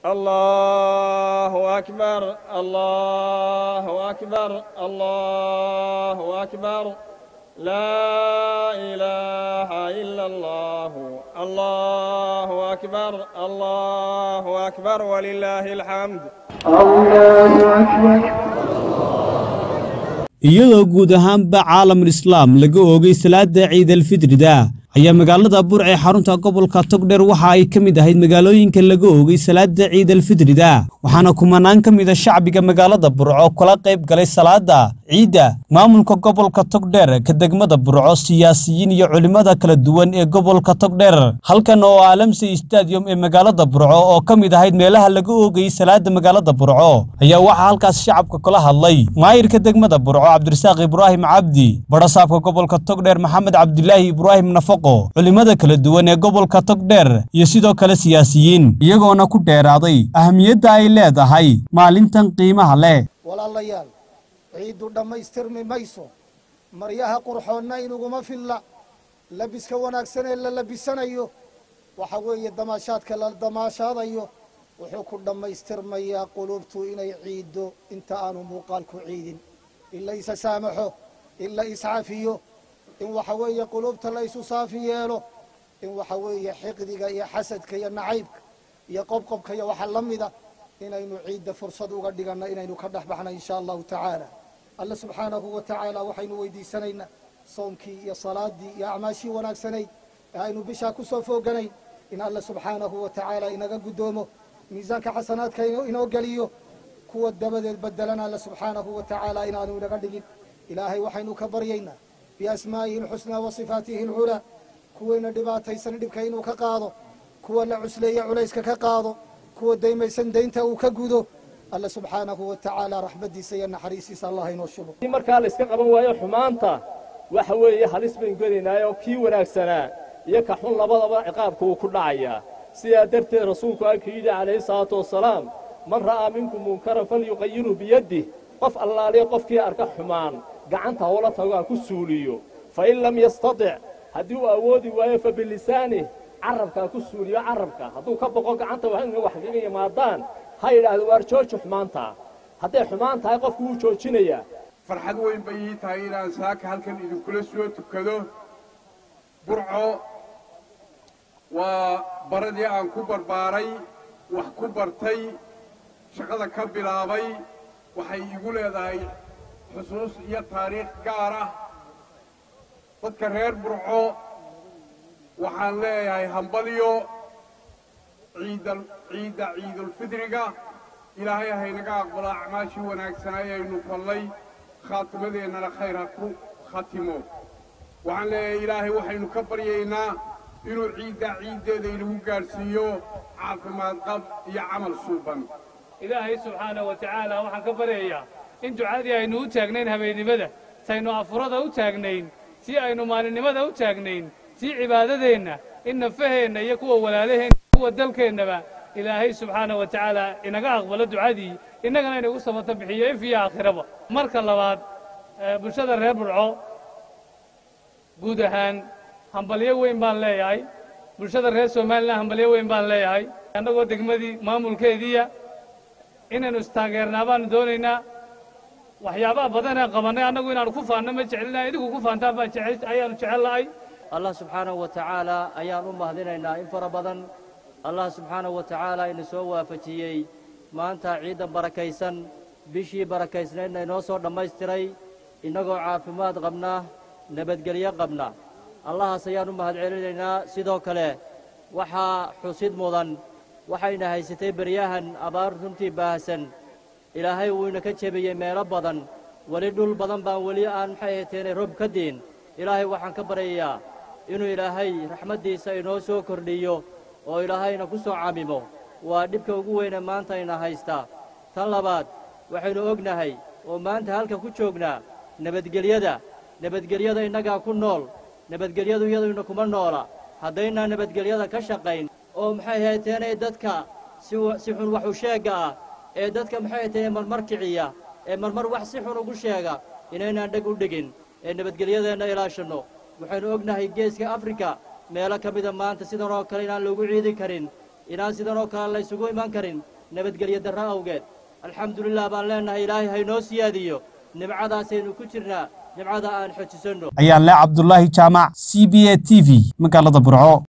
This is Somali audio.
الله أكبر الله أكبر الله أكبر لا إله إلا الله الله أكبر الله أكبر ولله الحمد الله أكبر iyadoo guud ahaanba caalamul islaam laga oogay salaada ciidalfidrida ayaa magaalada burc ee xarunta gobolka togdheer waxa ay ka mid ahayd magaalooyinka laga oogay salaada ciidalfidrida waxaana kumanaan ka mida shacbiga magaalada burco kula qayb galay salaada ciidda maamulka gobolka togdheer ka degmada burco siyaasiyiin iyo culimmada kala duwan ee gobolka togdheer halkan oo alamsey stadium ee magaalada burco oo ka mid ahayd meelaha laga oogayay salaada magaalada burco ayaa waxaa halkaas shacabka kula hadlay maayirka degmada burco cabdirasaaq ibraahim cabdi badhasaabka gobolka togdheer maxamed cabdilaahi ibraahim nafaqo culimmada kala duwan ee gobolka togdheer iyo sidoo kale siyaasiyiin iyagoona ku dheeraaday ahamiyadda ay leedahay maalintan qiimaha leh walaalayaal ciiddu dhammaystirmi mayso maryaha qurxoonna inuguma filla labiska wanaagsan ee la labisanayo waxa weeye damaashaadka la damaashaadayo wuxuu ku dhammaystirmayaa qulubtu inay ciiddo inta aanu muuqaalku ciidin in la isa saamaxo in la iscafiyo in waxa weeye qulubta la isu saafi yeelo in waxa weeye xiqdiga iyo xasadka iyo nacaybka iyo qobqobka iyo waxa la mida inaynu ciidda fursad uga dhiganno inaynu ka dhex baxna insha allahu tacaala alle subxaanahu wa tacaala waxaynu weydiisanaynaa soomkii iyo salaadii iyo acmaashii wanaagsanayd ee aynu bishaa ku soo fooganayn in alle subxaanahu wa tacaala inaga guddoomo miisaanka xasanaadka inoo geliyo kuwa dabadeed bedelana alle subxaanahu wa tacaala inaanu inaga dhigin ilaahay waxaynu ka baryaynaa biasmaa'ihi alxusnaa wa sifaatihi alculaa kuwayna dhibaataysan dhibka inuu ka qaado kuwa la cusleeya culayska ka qaado kuwa daymaysan daynta uu ka gudo alle subxaanahu wa tacaala raxmaddiisa iyo naxariistiisa allah inoo shubo in markaa la iska qaban waayo xumaanta waxa weeye halis baynu gelaynaayoo kii wanaagsanaa iyo ka xun labadaba ciqaabka wuu ku dhacayaa sidaa darteed rasuulku alku yidhi calayhi salaatu wasalaam man ra'aa minkum munkaran falyuqayiruu biyadih qof allaaliya qofkii arka xumaan gacanta howla tago ha ku suuliyo fa in lam yastatic haddii uu awoodi waayo fa bilisaanih carabka ha ku suuliyo carabka hadduu ka boqo gacanta wax kaga yimaadaan ha yidhaahdo waar jooji xumaanta hadday xumaan tahay qofku wuu joojinayaa farxad weyn bay ii tahay inaan saaka halkan idinkula soo tukado burco waa baradii aan ku barbaaray wax ku bartay shaqada ka bilaabay waxay igu leedahay xusuus iyo taariikh gaar ah dadka reer burco waxaan leeyahay hambalyo ciidda ciidda ciidulfidriga ilaahay haynaga aqbalo acmaashii wanaagsanaa ayaynu fallay khaatimadeennana khayr ha ku khatimo waxaan leeyahay ilaahay waxaynu ka baryaynaa inuu ciiddaa ciiddeeda inagu gaadhsiiyo caafimaad qab iyo camal suuban ilaahay subxaana wa tacaala waxaan ka baryayaa in ducadii aynu u taagnayn habeennimada saynu afurada u taagnayn tii aynu maalinimada u taagnayn tii cibaadadeenna in nafaheenna iyo kuwa walaalaheenna kuwa dalkeennaba ilaahay subxaana wa tacaala inaga aqbalo ducadii innagana inagu sabata bixiyo if iyo aakhiraba marka labaad bulshada reer burco guud ahaan hambalyo weyn baan leeyahay bulshada reer somalilan hambalyo weyn baan leeyahay annagoo degmadii maamulkeediiya inaynu istaageernaa baanu doonaynaa waxyaabaha badanee qabannay annagu inaanu ku faanno ma jecelinahay idinku ku faantaan baan ayaanu jecel lahay allah subxaanahu wa tacaala ayaan u mahadinaynaa in fara badan allah subxaanahu wa tacaala ina soo waafajiyey maanta ciiddan barakaysan bishii barakaysnaydna inoo soo dhammaystiray innagoo caafimaad qabna nabadgelyo qabna allahaas ayaan u mahad celinaynaa sidoo kale waxaa xusid mudan waxayna haysatay beryahan abaar runtii baahsan ilaahay wuu ina ka jebiyey meelo badan weli dhul badan baan weli aan maxay hayteenay roob ka diin ilaahay waxaan ka baryayaa inuu ilaahay raxmaddiisa inoo soo kordhiyo oo ilaahayna ku soo camimo waa dhibka ugu weyne maanta ina haystaa tan labaad waxaynu ognahay oo maanta halka ku joognaa nabadgelyada nabadgelyada innagaa ku nool nabadgelyadu iyaduyna kuma noola haddaynaa nabadgelyada ka shaqayn oo maxay hayteenay dadka si si xun wax u sheegga ah ee dadka maxay hayteenay marmar kiciya ee marmar wax si xun ugu sheega inaynaan dheg u dhigin ee nabadgelyadeenna ilaashanno waxaynu ognahay geeska afrika meelo ka mida maanta sidan oo kale inaan loogu ciidi karin inaan sidan oo kale laysugu iman karin nabadgelyo darro awgeed alxamdulilah baan leennahay ilaahay haynoo siyaadiyo nimcadaasaynu ku jirnaa nimcada aan xojisanno ayaa le cabdulaahi jaamac c b a t v magaalada burco